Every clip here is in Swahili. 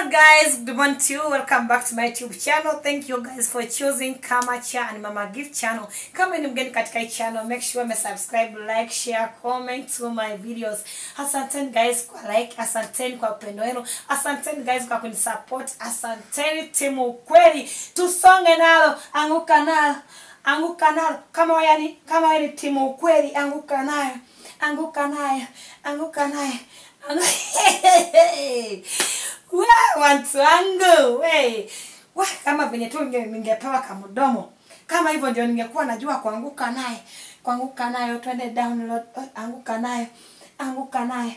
guys good morning to you welcome back to my youtube channel thank you guys for choosing kamacha and mama gift channel kama ni mgeni katika hii channel make sure me subscribe like share comment to my videos asanteni guys kwa like asanteni kwa upendo wenu asanteni guys kwa kunisupport asanteni timu ukweli tusonge nalo anguka nalo anguka nalo kama wewe ni kama wewe ni timu ukweli anguka nayo anguka nayo anguka nayo Angu- Wa, watu wangu we wa, kama venye tu ninge- ningepewa kamdomo kama hivyo ndio ningekuwa najua kuanguka naye kuanguka nayo twende download oh, anguka nayo anguka nayo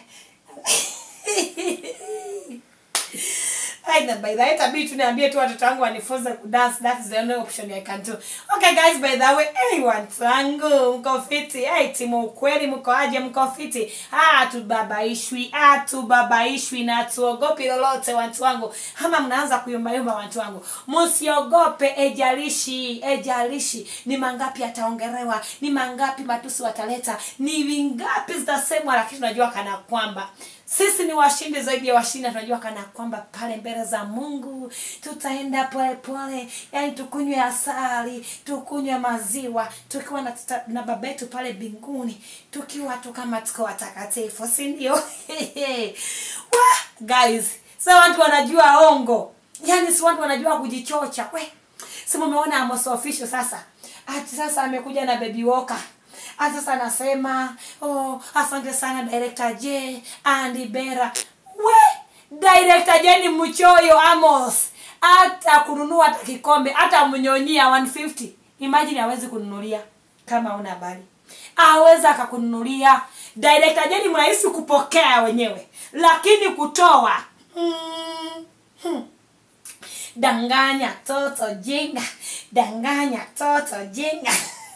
Ai, na by the way itabidi tu niambie tu watoto wangu wanifunze kudance that is the only option I can do okay guys by the way hey, watu wangu mko fiti hey, timu ukweli mko aje mko fiti ah tubabaishwi ah tubabaishwi na tuogopi lolote watu wangu ama mnaanza kuyumbayumba watu wangu msiogope ejalishi ejalishi ni mangapi ataongerewa ni mangapi matusi wataleta ni vingapi zitasemwa lakini tunajua kana kwamba sisi ni washindi zaidi ya washindi na tunajua kana kwamba pale mbele za mungu tutaenda polepole yani tukunywe asali tukunywe maziwa tukiwa na, tuta- na baba yetu pale mbinguni tukiwa tu kama tuko watakatifu si ndio Wah, guys sa watu wanajua ongo yani si watu wanajua kujichocha we si mumeona Amos official sasa ati sasa amekuja na baby walker ati sasa anasema oh, asante sana director j andi bera we director j ni mchoyo amos hata kununua hata kikombe hata mnyonyia 150 imagine hawezi kununulia kama una habari aweza akakununulia director j ni mrahisi kupokea wenyewe lakini kutoa mm, hmm danganya toto jinga danganya toto jinga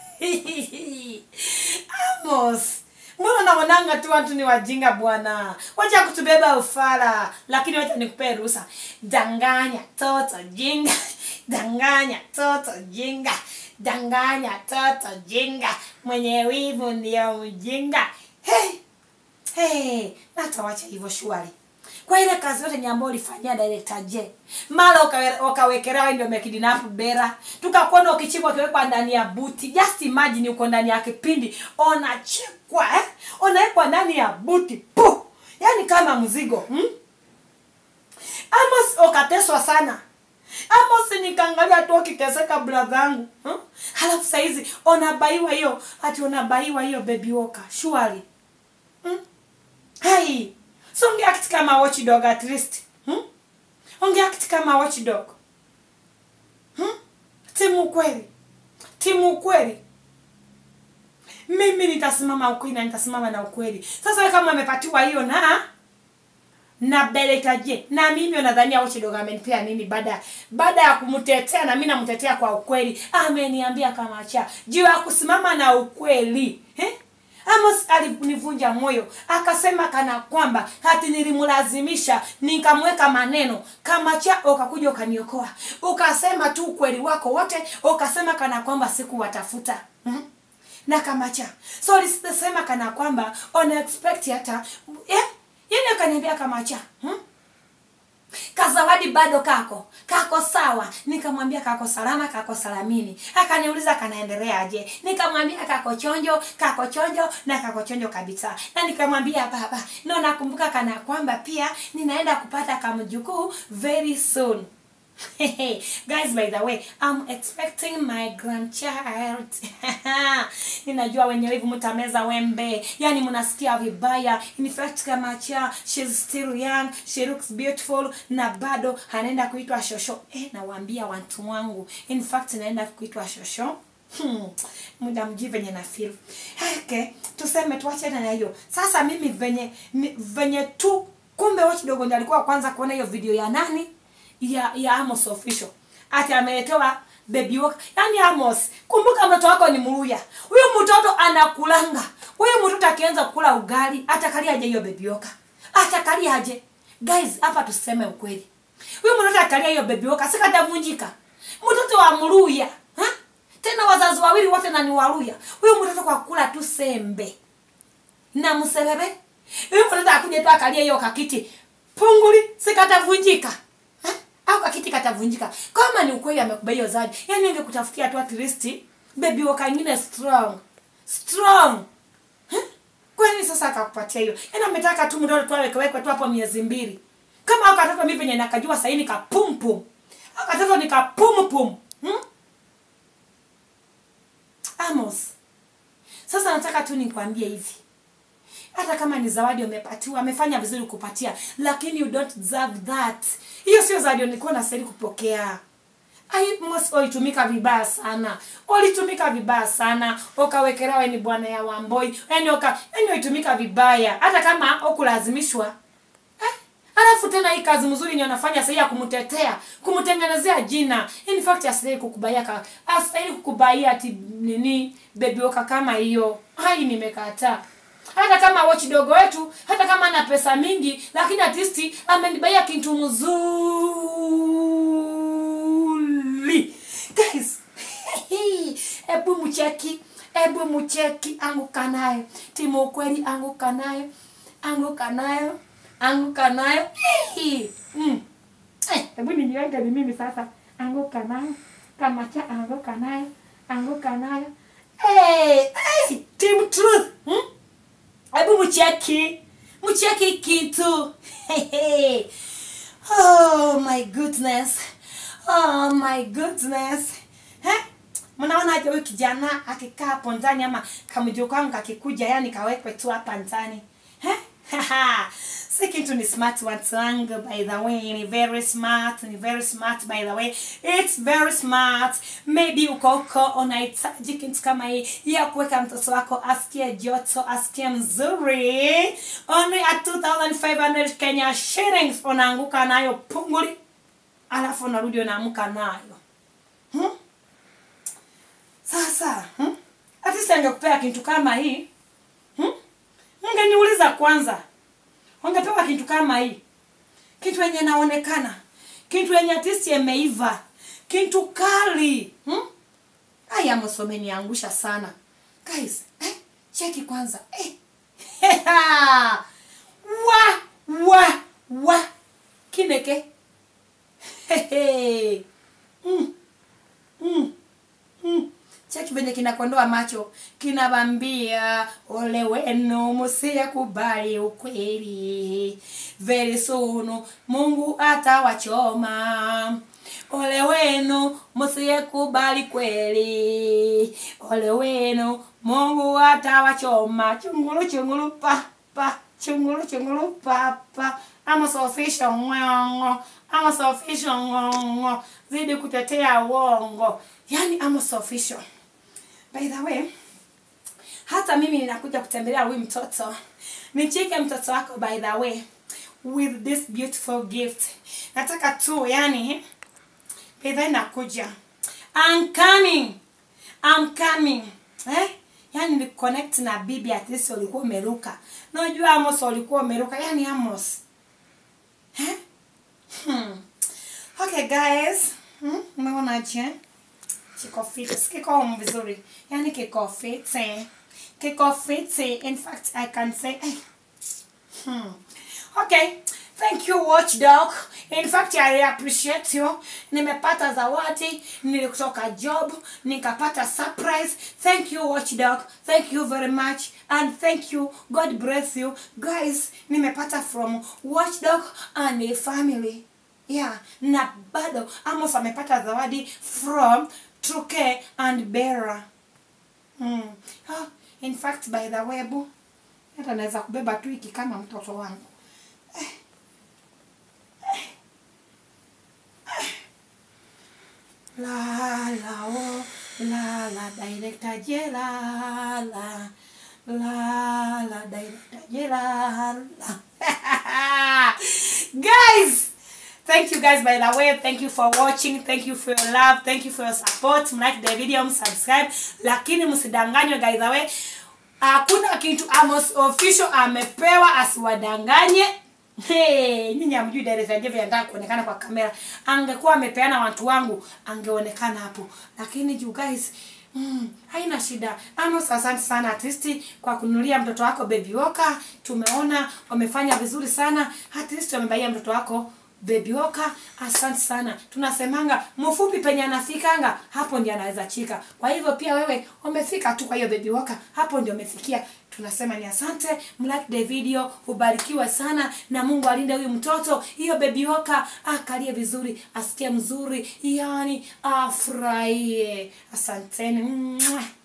amos mbona naonanga tu watu ni wajinga bwana wacha kutubeba ufala lakini wacha nikupee ruhusa danganya toto jinga danganya toto jinga danganya toto jinga mwenye wivu ndio mjinga hey, hey, natawacha hivyo shwari kwa ile kazi yote nyambo ulifanyia director J mara ukawe- ukawekelewa wewe ndio mekidinap bera tukakuona ukichikwa ukiwekwa ndani ya buti just imagine uko ndani ya kipindi unachekwa eh? unawekwa ndani ya buti pu yaani kama mzigo hmm? Amos ukateswa sana Amos nikaangalia tu ukiteseka bradhangu hmm? halafu saizi unabaiwa hiyo ati unabaiwa hiyo baby walker surely hmm? hai so ungeact kama watchdog at least hmm? ungeact kama watchdog hmm? timu ukweli timu ukweli mimi nitasimama ukweli na nitasimama na ukweli sasa wewe kama amepatiwa hiyo na na beletaje na mimi unadhania watchdog amenipea nini baada baada ya kumtetea na mimi namtetea kwa ukweli ameniambia kama cha juu ya kusimama na ukweli eh? Amos alinivunja moyo akasema kana kwamba hati nilimlazimisha nikamweka maneno kama cha ukakuja ukaniokoa ukasema tu ukweli wako wote ukasema kana kwamba sikuwatafuta hmm? na kama cha so lisema kana kwamba ona expect hata eh? yani akaniambia kama cha hmm? kazawadi bado kako kako sawa nikamwambia kako salama kako salamini akaniuliza kanaendelea aje nikamwambia kako chonjo kako chonjo na kako chonjo kabisa na nikamwambia baba no nakumbuka kana kwamba pia ninaenda kupata kamjukuu very soon guys by the way i'm expecting my grandchild ninajua wenye hivi mtameza wembe yani mnasikia vibaya in fact kama cha she's still young she looks beautiful na bado anaenda kuitwa shosho eh nawaambia watu wangu in fact naenda kuitwa shosho Hmm, muda mjui venye na feel okay tuseme tuachane na hiyo sasa mimi venye ni- venye tu kumbe watchdogo ndiye alikuwa wa kwanza kuona hiyo video ya nani ya ya Amos official ati ameletewa baby walker yani Amos kumbuka mtoto wako ni mluya huyu mtoto anakulanga huyu mtoto akianza kula ugali atakalia aje hiyo baby walker atakalia aje guys hapa tuseme ukweli huyu mtoto akalia hiyo baby walker sikatavunjika mtoto wa mluya ha? tena wazazi wawili wote na ni waluya huyu mtoto kwa kula tu sembe na msebebe huyu mtoto akuja tu akalia hiyo kakiti punguli sikatavunjika au kakiti katavunjika kama ni ukweli amekubai hiyo zawadi yani angekutafutia tu at least baby waka ingine strong strong Huh? kwani sasa akakupatia hiyo yani ametaka tu mdodo tu awekewekwe tu hapo miezi mbili kama au katoto mi venye nakajua sahii nikapumpum au katoto nikapumpum hmm? amos sasa nataka tu nikwambie hivi hata kama ni zawadi umepatiwa amefanya vizuri kupatia lakini you don't deserve that hiyo sio zawadi nilikuwa nastahili kupokea Ai, mos ulitumika vibaya sana ulitumika vibaya sana ukawekelewa ni bwana ya wamboi yani uka yani ulitumika vibaya hata kama ukulazimishwa eh? alafu tena hii kazi mzuri ni anafanya sahi ya kumtetea kumtengenezea jina in fact astahili kukubaia ka astahili kukubaia ati nini bebi oka kama hiyo hai nimekataa hata kama watchdog wetu hata kama ana pesa mingi lakini atisti amenibaia kitu mzuri guys hebu mcheki hebu mcheki anguka nayo timu ukweli anguka nayo anguka nayo anguka nayo Hey! mm. Eh, hebu nijiweke ni mimi sasa anguka nayo kama cha anguka nayo anguka nayo hey, hey, team truth hmm? hebu mcheki mcheki kitu Hehe. oh my goodness oh my goodness eh? mnaona aje huyu kijana akikaa hapo ndani ama kamjio kangu kakikuja yani kawekwe tu hapa ndani eh? si kitu ni smart watu wangu by the way ni very smart ni very smart by the way it's very smart maybe uko huko unahitaji kitu kama hii ya kuweka mtoto wako asikie joto asikie mzuri only at 2500 kenya shillings unaanguka nayo punguli alafu unarudi unaamka nayo hmm? sasa hmm? atisi angekupea kitu kama hii hmm? ungeniuliza kwanza ungepewa kitu kama hii kitu yenye naonekana kitu yenye atisi imeiva kitu kali hmm? aya msomeniangusha sana guys eh, cheki kwanza eh. wa wa wa kineke Hehe. mm. Mm. Mm. cheki venye kinakondoa macho kinavambia ole wenu musiyakubali ukweli very soon mungu atawachoma ole wenu musiyekubali kweli ole wenu mungu atawachoma chungulu chungulu pa pa chungulu chungulu pa pa ama sofisha ng'ongo ama sofisha ng'ongo zidi kutetea uongo yani ama sofisha by the way hata mimi ninakuja kutembelea huyu mtoto nicheke mtoto wako by the way with this beautiful gift nataka tu yani by the way nakuja I'm coming I'm coming eh yani ni connect na bibi at least ulikuwa umeruka najua Amos ulikuwa umeruka yani Amos eh hmm. okay guys hmm? umeonaje kiko fiti kiko vizuri yani kiko fiti kiko fiti in fact i can say eh. hmm. okay thank you watchdog in fact i appreciate you nimepata zawadi nilikutoka job nikapata surprise thank you watchdog thank you very much and thank you god bless you guys nimepata from watchdog and a family yeah na bado amos amepata zawadi from truke and bera mm. oh, in fact by the way bu hata naweza kubeba tu hiki kama mtoto wangu la la oh, la la director jela la la la director jela la guys thank you guys by the way thank you for watching thank you for your love thank you for your support like the video subscribe lakini msidanganywe guys the way hakuna kitu Amos official amepewa asiwadanganye Hey, nyinyi hamjui director Jeff anataka kuonekana kwa kamera. Angekuwa amepeana watu wangu, angeonekana hapo. Lakini you guys, mm, haina shida. Amos, asante sana artisti kwa kununulia mtoto wako baby walker. Tumeona wamefanya vizuri sana. Artisti wamebaia mtoto wako Baby Oka, asante sana. Tunasemanga mfupi penye anafikanga hapo ndio anaweza chika. Kwa hivyo pia wewe umefika tu kwa hiyo Baby Oka, hapo ndio umefikia. Tunasema ni asante, mlike the video, ubarikiwe sana na Mungu alinde huyu mtoto. Hiyo Baby Oka akalie vizuri, asikie mzuri, yani afurahie. Asanteni. Mwah.